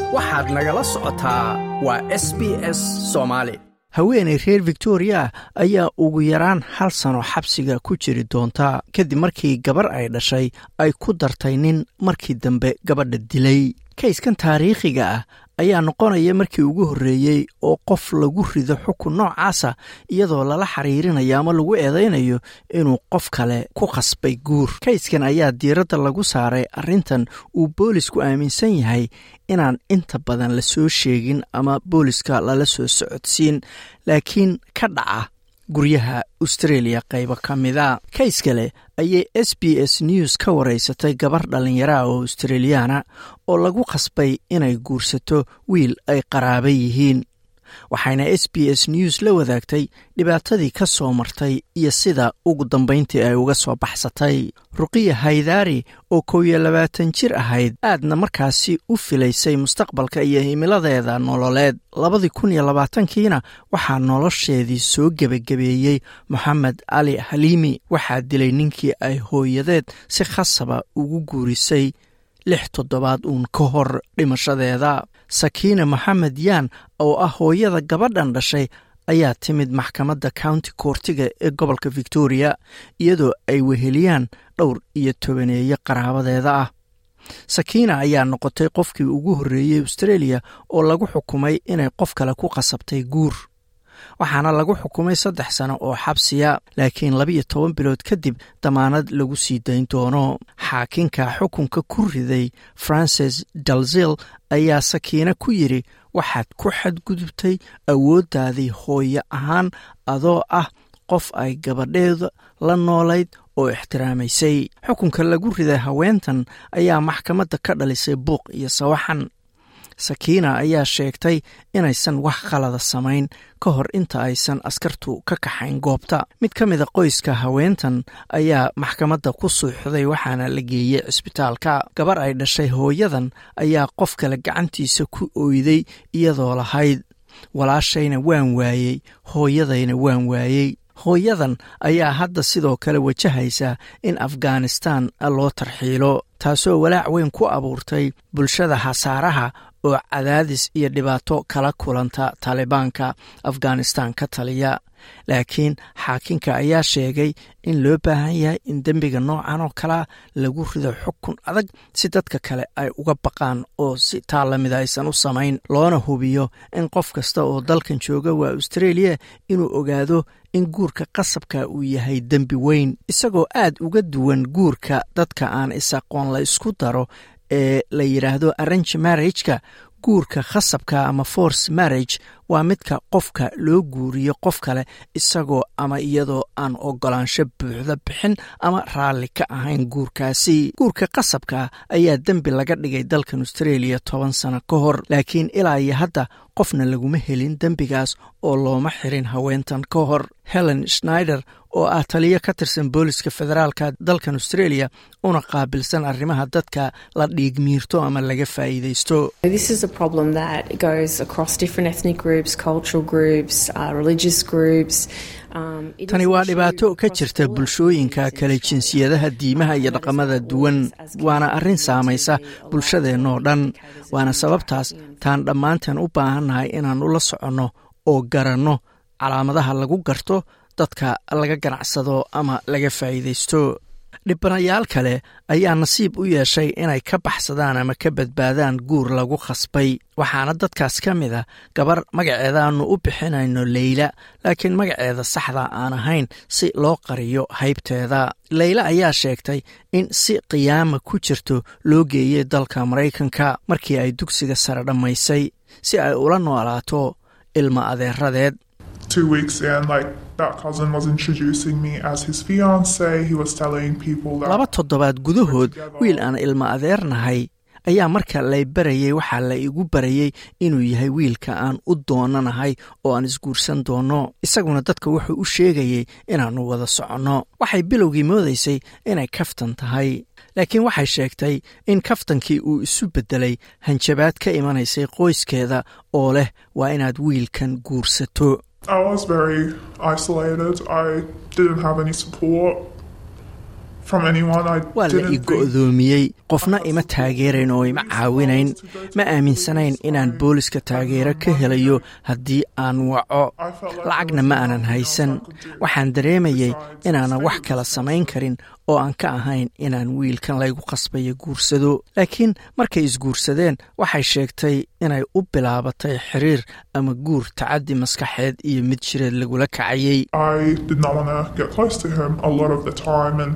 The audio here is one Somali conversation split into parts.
waxaad nagala socotaa waa s b s soomaali haweenay reer victoria ayaa ugu yaraan hal sano xabsiga ku jiri doonta kadib markii gabar ay dhashay ay ku dartay nin markii dambe gabadha dilay kayskan taariikhiga ah ayaa noqonaya markii ugu horreeyey oo qof lagu rido xukun noocaasa iyadoo lala xiriirinayo ama lagu eedaynayo inuu qof kale ku khasbay guur kayskan ayaa diiradda lagu saaray arrintan uu boolisku aaminsan yahay inaan inta badan la soo sheegin ama booliska lala soo socodsiin laakiin ka dhaca guryaha australia qaybo ka mida kays kale ayay s b s news ka waraysatay gabar dhallinyaraha oo australiyaana oo lagu khasbay inay guursato wiil ay qaraaba yihiin waxayna s b s news la wadaagtay dhibaatadii ka soo martay iyo sida ugu dambayntii ay uga soo baxsatay ruqiya haydaari oo kow iyo labaatan jir ahayd aadna markaasi u filaysay mustaqbalka iyo himiladeeda nololeed labadii kun iyo labaatankiina waxaa nolosheedii soo gebagabeeyey moxamed cali haliimi waxaa dilay ninkii ay hooyadeed si khasaba ugu guurisay lix toddobaad uun ka hor dhimashadeeda sakiina moxamed yaan oo ah hooyada gabadhan dhashay ayaa timid maxkamadda county koortiga ee gobolka victoria iyadoo ay weheliyaan dhowr iyo tobaneeyo qaraabadeeda ah sakiina ayaa noqotay qofkii ugu horreeyey australia oo lagu xukumay inay qof kale ku qasabtay guur waxaana lagu xukumay saddex sano oo xabsiya laakiin labiiyo toban bilood kadib damaanad lagu sii dayn doono xaakinka xukunka ku riday francis dalzil ayaa sakiina ku yidri waxaad ku xadgudubtay awooddaadii hooyo ahaan adoo ah qof ay gabadheeda la noolayd oo ixtiraamaysay xukunka lagu riday haweentan ayaa maxkamadda ka dhalisay buuq iyo sawaxan sakiina ayaa sheegtay inaysan wax khalada samayn ka hor inta aysan askartu ka kaxayn goobta mid ka mida qoyska haweentan ayaa maxkamadda ku suuxday waxaana la geeyey cisbitaalka gabar ay dhashay hooyadan ayaa qof kale gacantiisa ku oyday iyadoo lahayd walaashayna waan waayey hooyadayna waan waayey hooyadan ayaa hadda sidoo kale wajahaysa in afghanistan loo tarxiilo taasoo walaac weyn ku abuurtay bulshada hasaaraha oo cadaadis iyo dhibaato kala kulanta taalibaanka afghanistan ka taliya laakiin xaakinka ayaa sheegay in loo baahan yahay in dembiga noocan oo kalea lagu rido xukun adag si dadka kale ay uga baqaan oo si taa lamida aysan u samayn loona hubiyo in qof kasta oo dalkan jooga waa australia inuu ogaado in guurka qasabka uu yahay dembi weyn isagoo aad uga duwan guurka dadka aan is-aqoon la isku daro ee la yidhaahdo arrange marriageka guurka khasabka ama force marriage waa midka qofka loo guuriyo qof kale isagoo ama iyadoo aan ogolaansho buuxda bixin ama raalli ka ahayn guurkaasi guurka qasabka ayaa dembi laga dhigay dalkan australia toban sano ka hor laakiin ilaa iyo hadda qofna laguma helin dembigaas oo looma xirin haweentan ka hor helen schneider oo ah taliyo ka tirsan booliska federaalka dalkan australia una qaabilsan arrimaha dadka la dhiigmiirto ama laga faa'iidaysto tani waa dhibaato ka jirta bulshooyinka kale jinsiyadaha diimaha iyo dhaqamada duwan waana arrin saamaysa bulshadeennoo dhan waana sababtaas taan dhammaanteen u baahannahay inaan ula soconno oo garanno calaamadaha lagu garto dadka laga ganacsado ama laga faa'iidaysto dhibanayaal kale ayaa nasiib u yeeshay inay ka baxsadaan ama ka badbaadaan guur lagu khasbay waxaana dadkaas ka mid a gabar magaceeda aanu u bixinayno leyla laakiin magaceeda saxda aan ahayn si loo qariyo haybteeda leyla ayaa sheegtay in si qiyaama ku jirto loo geeyey dalka maraykanka markii ay dugsiga sare dhammaysay si ay ula noolaato ilma adeeradeed laba toddobaad gudahood wiil aan ilma adeernahay ayaa marka lay barayey waxaa la igu barayey inuu yahay wiilka aan u doonanahay oo aan isguursan doonno isaguna dadka wuxuu u sheegayey inaannu wada soconno waxay bilowgii moodaysay inay kaftan tahay laakiin waxay sheegtay in kaftankii uu isu beddelay hanjabaad ka imanaysay qoyskeeda oo leh waa inaad wiilkan guursato from anyone. I waa la didn't i think go'doomiyey qofna ima taageerayn oo ima caawinayn ma aaminsanayn inaan booliska taageero ka helayo haddii aan waco lacagna ma aanan haysan waxaan dareemayay inaanan wax kala samayn karin oo aan ka ahayn inaan wiilkan laygu qasbayo guursado laakiin markay isguursadeen waxay sheegtay inay u bilaabatay xiriir ama guur tacaddi maskaxeed iyo mid jireed lagula kacayey I did not want to get close to him a lot of the time, and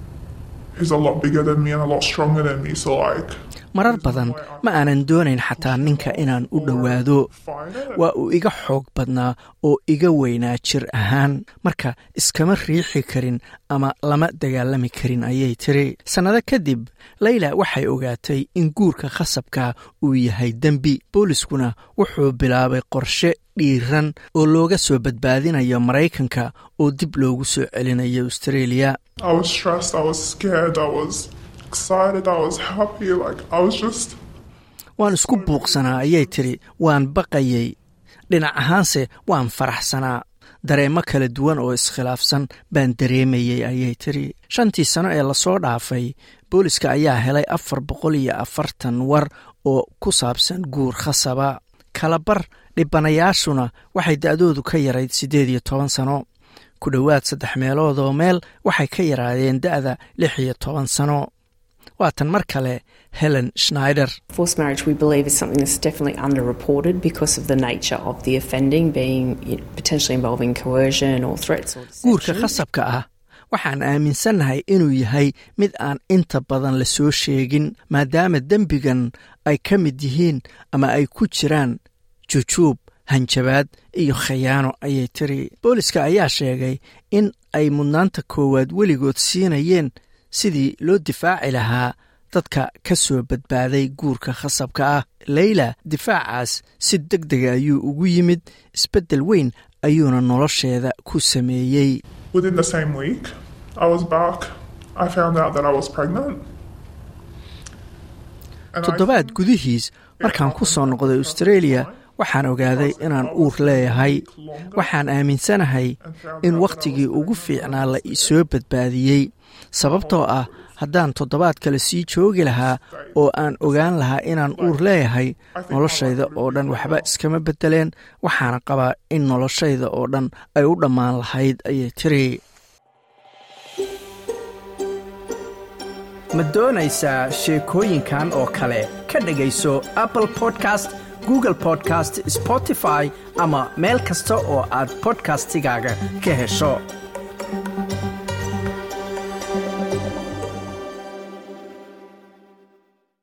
he's a lot bigger than me and a lot stronger than me. So like, marar badan ma aanan doonayn xataa ninka inaan u dhowaado fight it. waa uu iga xoog badnaa oo iga weynaa jir ahaan marka iskama riixi karin ama lama dagaalami karin ayay tiri sannado kadib layla waxay ogaatay in guurka khasabka uu yahay dembi booliskuna wuxuu bilaabay qorshe dhiiran oo looga soo badbaadinayo maraykanka oo dib loogu soo celinayo australia I was stressed. I was scared. I was excited. I was happy. Like I was just. waan isku buuqsanaa ayay tiri waan baqayay dhinac ahaanse waan faraxsanaa dareemo kala duwan oo iskhilaafsan baan dareemayey ayay tiri shantii sano ee lasoo dhaafay booliska ayaa helay afar boqol iyo afartan war oo ku saabsan guur khasaba kalabar dhibanayaashuna waxay da'doodu ka yarayd siddeed iyo toban sano ku dhowaad saddex meelood oo meel waxay ka yaraadeen da'da lix iyo toban sano waatan mar kale helen schneider Forced marriage, we believe, is something that's definitely underreported because of the nature of the offending being you know, potentially involving coercion or threats or guurka deception. khasabka ah waxaan aaminsannahay inuu yahay mid aan inta badan la soo sheegin maadaama dembigan ay ka mid yihiin ama ay ku jiraan jujuub hanjabaad iyo khayaano ayay tiri booliska ayaa sheegay in ay mudnaanta koowaad weligood siinayeen sidii loo difaaci lahaa dadka ka soo badbaaday guurka khasabka ah leyla difaacaas si deg dega ayuu ugu yimid isbeddel weyn ayuuna nolosheeda ku sameeyey Within the same week, I was back. I found out that I was pregnant. And I toddobaad gudihiis markaan ku soo noqday australia waxaan ogaaday inaan uur leeyahay waxaan aaminsanahay in wakhtigii ugu fiicnaa la isoo badbaadiyey sababtoo ah haddaan toddobaad kale sii joogi lahaa oo aan ogaan lahaa inaan uur leeyahay noloshayda oo dhan waxba iskama beddeleen waxaana qabaa in noloshayda oo dhan ay u dhammaan lahayd ayay tiri ma doonaysaa sheekooyinkan oo kale ka dhegayso apple podcast google podcast spotify ama meel kasta oo aad podcastigaaga ka hesho